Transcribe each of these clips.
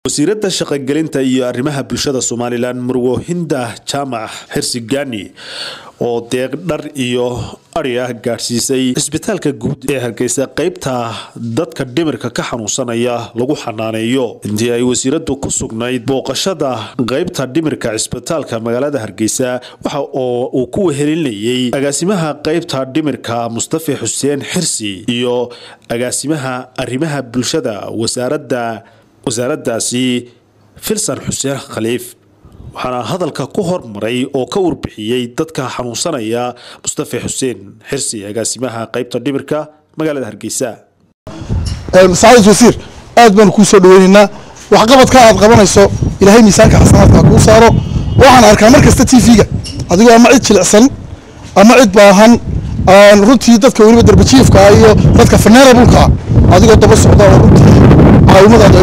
wasiiradda shaqogelinta iyo arrimaha bulshada somalilan murwo hinda jaamac xirsigani oo deeq dhar iyo ari ah gaadhsiisay cisbitaalka guud ee hargeysa qeybta dadka dhimirka ka xanuunsanaya lagu xanaaneeyo intii ay wasiiradu ku sugnayd booqashada qeybta dhimirka cisbitaalka magaalada hargeysa waxa oo uu ku wehelinayay agaasimaha qeybta dhimirka mustafi xuseen xirsi iyo agaasimaha arrimaha bulshada wasaaradda wasaaraddaasi filsan xuseen khaliif waxaana hadalka ku hormaray oo ka warbixiyey dadka xanuunsanaya mustafa xuseen xirsi agaasimaha qeybta dhimirka magaalada hargeysa sacaadad wasiir aad baanu kuu soo dhaweynaynaa waxqabadka aad qabanayso ilaahay miisaanka xasanaadka kuu saaro waxaan arkaa mar kasta t v-ga adigoo ama cid jilicsan ama cid baahan runtii dadka weliba darbajiifka iyo dadka faneerabulka adigoo daba socda oo runtii caawimadaada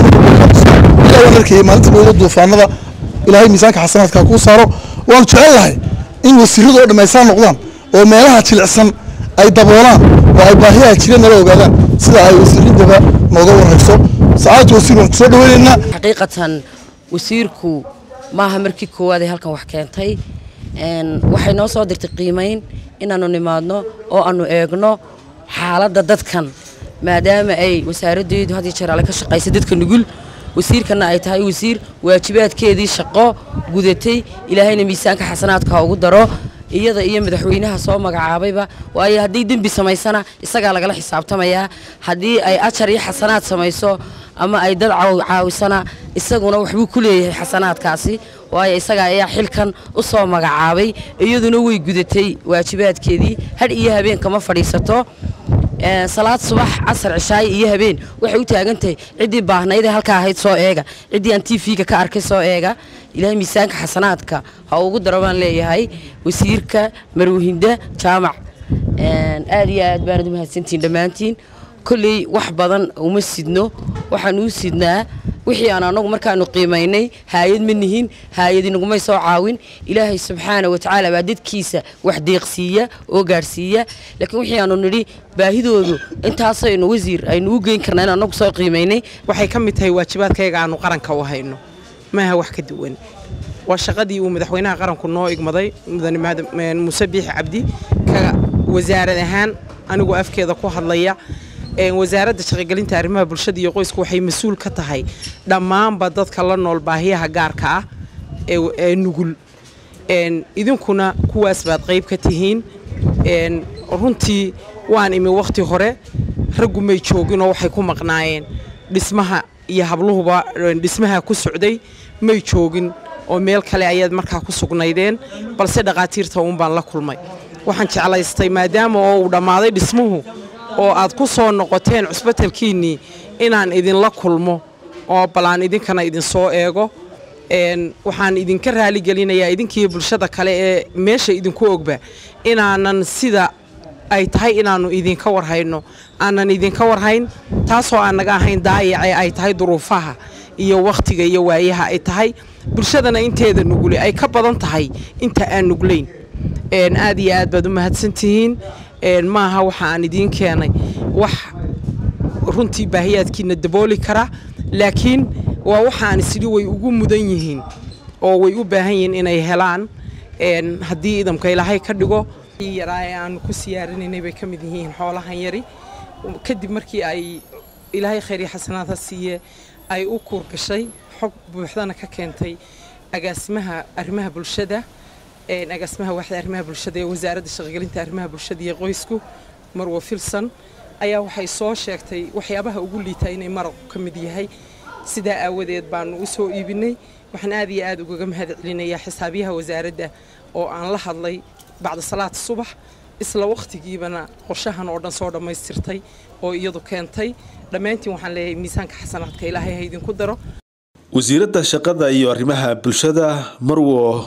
waan arkayay maalinta weyda duufaanada ilaahay miisaanka xasanaadka kuu saaro waanu jecel lahay in wasiiradu oo dhammaystaan noqdaan oo meelaha jilicsan ay daboolaan oo ay baahiyaha jira nala ogaadaan sida ay wasiiradaba nooga warayso sacaadatu wasiir waan kusoo dhaweynaynaa xaqiiqatan wasiirku maaha markii koowaad ee halkan wax keentay waxay noo soo dirtay qiimayn inaannu nimaadno oo aanu eegno xaaladda dadkan maadaama ay wasaaraddeedu had iyo jeer alle ka shaqaysa dadka nugul wasiirkana ay tahay wasiir waajibaadkeedii shaqo gudatay ilaahayna miisaanka xasanaadka ha ugu daro iyada iyo madaxweynaha soo magacaabayba waayo haddii dembi samaysana isagaa lagala xisaabtamayaa haddii ay ajar iyo xasanaad samayso ama ay dad caawisana isaguna waxbuu ku leeyahay xasanaadkaasi waayo isaga ayaa xilkan u soo magacaabay iyaduna way gudatay waajibaadkeedii hadh iyo habeen kama fadhiisato salaad subax casar cishaayo iyo habeen waxay u taagantahay ciddii baahnaydee halkaa ahayd soo eega ciddii aan t v-ga ka arkay soo eega ilaahay miisaanka xasanaadka ha ugu daro baan leeyahay wasiirka marwahinda jaamac aad iyo aad baanad umahadsantihiin dhammaantiin kolley wax badan uma sidno waxaan uu sidnaa wixii aan anagu markaanu qiimaynay haayad ma nihin haayad inagumay soo caawin ilaahay subxaana watacaala baa dadkiisa wax deeqsiiya oo gaadhsiiya laakiin wixii aanu nidhi baahidoodu intaasaynu wasiir aynu u geyn karnaa in anagu soo qiimaynay waxay ka mid tahay waajibaadkayaga aanu qaranka u hayno maaha wax ka duwan waa shaqadii uu madaxweynaha qaranku noo igmaday mudane muuse biixi cabdi ka wasaarad ahaan anigoo afkeeda ku hadlaya wasaaradda shaqogelinta arrimaha bulshada iyo qoysku waxay mas-uul ka tahay dhammaanba dadka la nool baahiyaha gaarka ah ee nugul idinkuna kuwaas baad qayb ka tihiin runtii waan imi wakhti hore raggu may jooginoo waxay ku maqnaayeen dhismaha iyo habluhuba dhismaha ku socday may joogin oo meel kale ayaad markaa ku sugnaydeen balse dhaqaatiirta uun baan la kulmay waxaan jeclaystay maadaama oo uu dhammaaday dhismuhu oo aad ku soo noqoteen cusbatalkiinnii inaan idinla kulmo oo balaan idinkana idinsoo eego waxaan idinka raaligelinayaa idinkiiyo bulshada kale ee meesha idinku ogba inaanan sida ay tahay inaannu idinka warhayno aanan idinka warhayn taasoo aan naga ahayn daayacee ay tahay duruufaha iyo wakhtiga iyo waayaha ay tahay bulshadana inteeda nugule ay ka badan tahay inta aan nuglayn aad iyo aad baad u mahadsantihiin maaha waxa aan idiin keenay wax runtii baahiyaadkiina dabooli kara laakiin waa waxaan isidhi way ugu mudan yihiin oo way u baahan yihiin inay helaan haddii idamka ilaahay ka dhigo yaraa ee aanu ku siyaarinaynay bay ka mid yihiin xoolahan yari kadib markii ay ilaahay khayr xasanaad ha siiye ay u kuurgashay xog buuxdana ka keentay agaasimaha arrimaha bulshada agaasimaha waaxda arrimaha bulshada ee wasaaradda shaqogelinta arrimaha bulshada iyo qoysku marwo filson ayaa waxay soo sheegtay waxyaabaha ugu liita inay maraqu ka mid yahay sidaa aawadeed baanu u soo iibinay waxaan aad iyo aad ugaga mahad celinayaa xisaabiyaha wasaaradda oo aan la hadlay bacda salaad subax isla wakhtigiibana qorshahan oo dhan soo dhammaystirtay oo iyadu keentay dhammaantiin waxaan leeyahay miisaanka xasanaadka ilaahay ha idinku daro wasiiradda shaqada iyo arrimaha bulshada marwo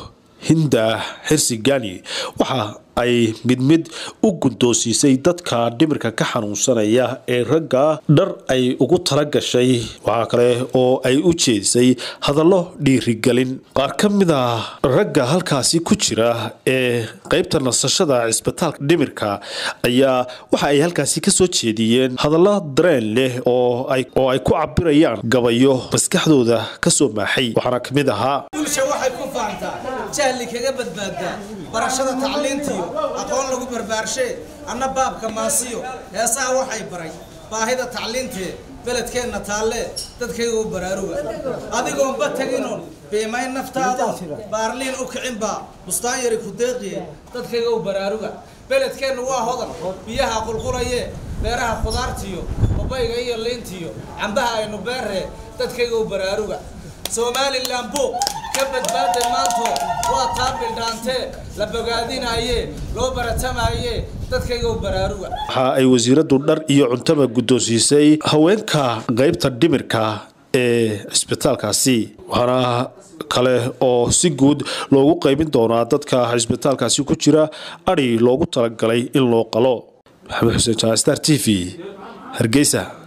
hinda xirsi gani waxa ay mid mid u guddoonsiisay dadka dhimirka ka xanuunsanaya ee ragga dhar ay ugu tala gashay waxaa kale oo ay u jeedisay hadallo dhiirigelin qaar ka mid a ragga halkaasi ku jira ee qeybta nasashada cisbitaalka dhimirka ayaa waxa ay halkaasi kasoo jeediyeen hadallo dareen leh oo ay ku cabirayaan gabayo maskaxdooda kasoo maaxay waxaana ka mid ahaa bulsha waxay ku faantaa jahli kaga badbaaddaa barashada tacliintiyo aqoon lagu barbaarshe anna baabka maasiyo heesaha waxay baray baahida tacliintee beledkeenna taallee dadkayga u baraaruga adigoonba teginoon biimayn naftaado baarliin u kicinbaa bustaan yari ku deeqiye dadkayga u baraaruga beledkeennu waa hodan biyaha qulqulayee beeraha khudaartiyo babayga iyo liintiyo cambaha aynu beerree dadkayga u baraaruga somalilan buuq ka badbaaday maanto waa taa bildhaantee la bogaadinaayee loo baratamaayee dadkayga u baraaruga waxa ay wasiiradu dhar iyo cuntaba guddoonsiisay haweenka qeybta dhimirka ee cisbitaalkaasi waxaana kale oo si guud loogu qaybin doonaa dadka cisbitaalkaasi ku jira adhi loogu talagalay in loo qalo maxamed xuseen jaan star t v hargeysa